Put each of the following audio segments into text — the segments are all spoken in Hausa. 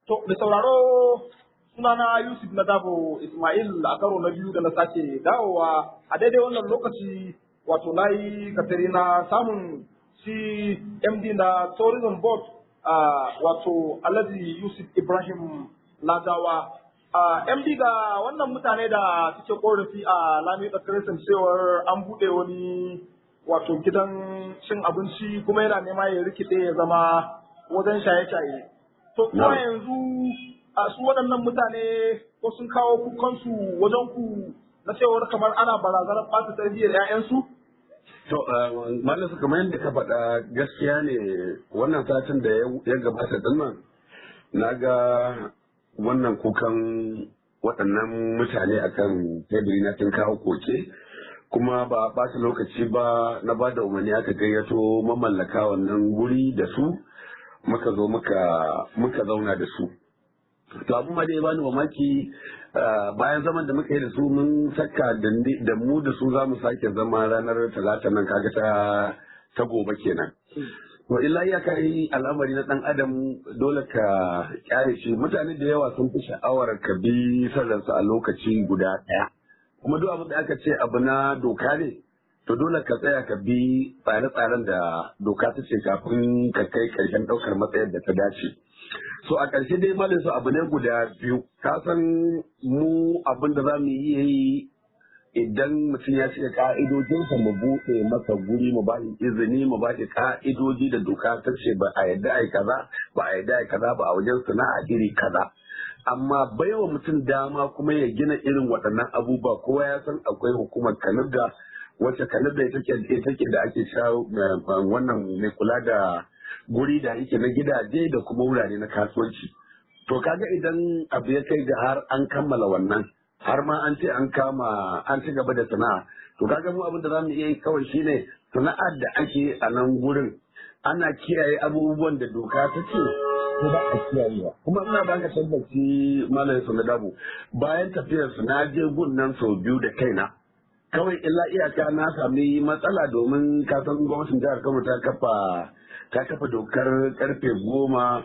To, da sauraro sunana Yusuf na Dabo Ismail a karo na biyu da na sake dawowa a daidai wannan lokaci wato na yi katari na samun shi MD na Tourism Board wato Alhaji Yusuf Ibrahim Ladawa. MD ga wannan mutane da suke korafi a Lami da cewar an buɗe wani wato gidan cin abinci kuma yana nema ya rikide ya zama wajen shaye-shaye. To kuma yanzu a su waɗannan mutane ko sun kawo kukansu wajen ku na cewar kamar ana barazanar ɓata tarbiyyar 'ya'yansu? To, malam su kamar yadda ka faɗa gaskiya ne wannan satin da ya gabata din nan na ga wannan kukan waɗannan mutane akan teburi na sun kawo koke kuma ba a ɓata lokaci ba na ba da umarni aka gayyato mamallaka wannan guri da su muka zo muka zauna da su to abu ma da ya bani mamaki bayan zaman da muka yi da su mun saka da mu da su za mu sake zama ranar talata nan kaga ta ta gobe kenan to illa ya kai al'amari na dan adam dole ka kyare shi mutane da yawa sun fi sha'awar ka bi sararsa a lokaci guda ɗaya kuma duk abin da aka ce abu na doka ne to dole ka tsaya ka bi tsare-tsaren da doka ta ce kafin ka kai ƙarshen ɗaukar matsayar da ta dace so a ƙarshe dai malin su abu ne guda biyu ka san mu abin da za mu yi idan mutum ya cika ka'idojinsa mu buɗe masa guri mu ba izini mu ba shi ka'idoji da doka ta ce ba a yadda ai kaza ba a yadda ai kaza ba a wajen sana'a iri kaza amma baiwa mutum dama kuma ya gina irin waɗannan abubuwa kowa ya san akwai hukumar kanada wacce kanada ita take da ake sha wannan mai kula da guri da yake na gidaje da kuma wurare na kasuwanci to kaga idan abu ya kai ga har an kammala wannan har ma an ce an kama an ci gaba da sana'a to kaga mu abin da za mu iya yi kawai shine sana'ar da ake a nan gurin ana kiyaye abubuwan da doka ta ce ko ba a kiyayewa kuma ina ba ka tabbaci malam su na dabu bayan tafiyar su na je gun nan sau biyu da kaina kawai illa iyaka na sami matsala domin ka san gwamnatin jihar Kano ta kafa ta kafa dokar karfe goma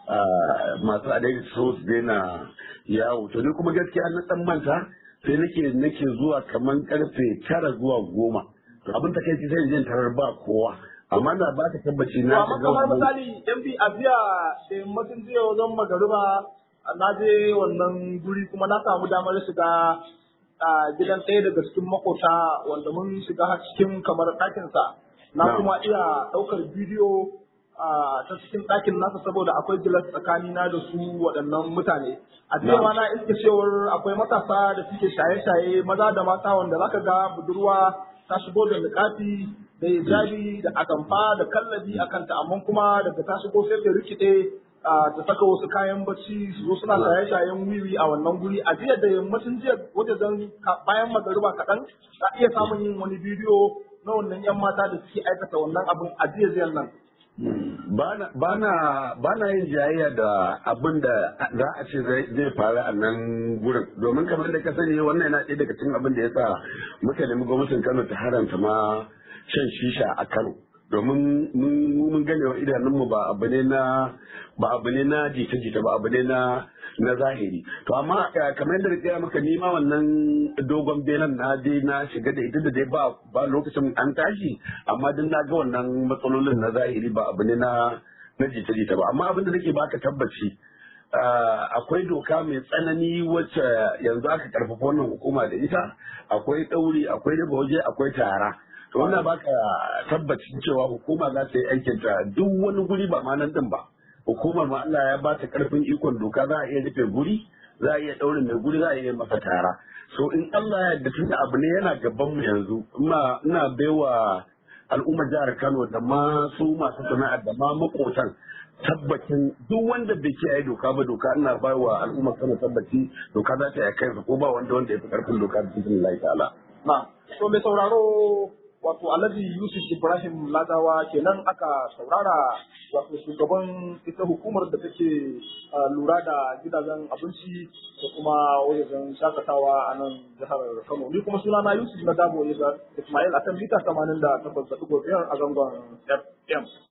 masu adai so su daina yawo to ni kuma gaskiya na dan manta sai nake nake zuwa kaman karfe tara zuwa goma to abin ta kai sai jin tarar ba kowa amma na ba ka tabbaci na amma kamar misali yan bi a biya da yammacin jiya wajen magariba na je wannan guri kuma na samu damar shiga gidan ɗaya daga cikin makota wanda mun shiga cikin kamar ɗakinsa na kuma iya ɗaukar bidiyo ta cikin ɗakin nasa saboda akwai gilas tsakanina da su waɗannan mutane a cewa na iske cewar akwai matasa da suke shaye-shaye maza da mata wanda zaka ga budurwa ta shigo da niƙafi da hijabi da atamfa da kallabi a kanta amma kuma daga ta shigo sai ta rikide ta saka wasu kayan bacci su zo suna shaye-shayen wiwi a wannan guri a jiya da yammacin jiya wajen bayan magariba kaɗan za iya samun yin wani bidiyo na wannan 'yan mata da suke aikata wannan abin a jiya jiyan nan ba na yin jayayya da abin da za a ce zai faru a nan gurin domin kamar da ka sani wannan yana ɗaya daga cikin abin da ya sa muka nemi gwamnatin kano ta haramta ma shan shisha a kano domin mun gane wa idanunmu ba abu ne na ba abu ne na jita-jita ba abu ne na na zahiri to amma kamar yadda rikaya maka nima wannan dogon benan na je na shiga da ita da dai ba ba lokacin an tashi amma din na ga wannan matsalolin na zahiri ba abu ne na na jita-jita ba amma abin da nake baka tabbaci akwai doka mai tsanani wacce yanzu aka karfafa wannan hukuma da ita akwai ɗauri akwai riba waje akwai tara to wannan baka tabbacin cewa hukuma za ta yi aikinta duk wani guri ba ma nan din ba hukumar ma Allah ya ba ta karfin ikon doka za a iya rufe guri za a iya ɗaurin mai guri za a iya masa tara so in Allah ya yarda tunda abu ne yana gaban mu yanzu ina ina baiwa al'ummar jihar Kano da ma su masu sana'ar da ma makotan tabbacin duk wanda bai kiyaye doka ba doka ina baiwa al'ummar Kano tabbaci doka za ta yi kai ko ba wanda wanda ya fi karfin doka da cikin Allah ta'ala na so mai sauraro wato alhaji yusuf ibrahim ladawa kenan aka saurara wato shugaban ita hukumar da take lura da gidajen abinci da kuma wajen shakatawa a nan jihar kano ni kuma suna na yusuf na dabo ismail akan mita 88.5 a zangon fm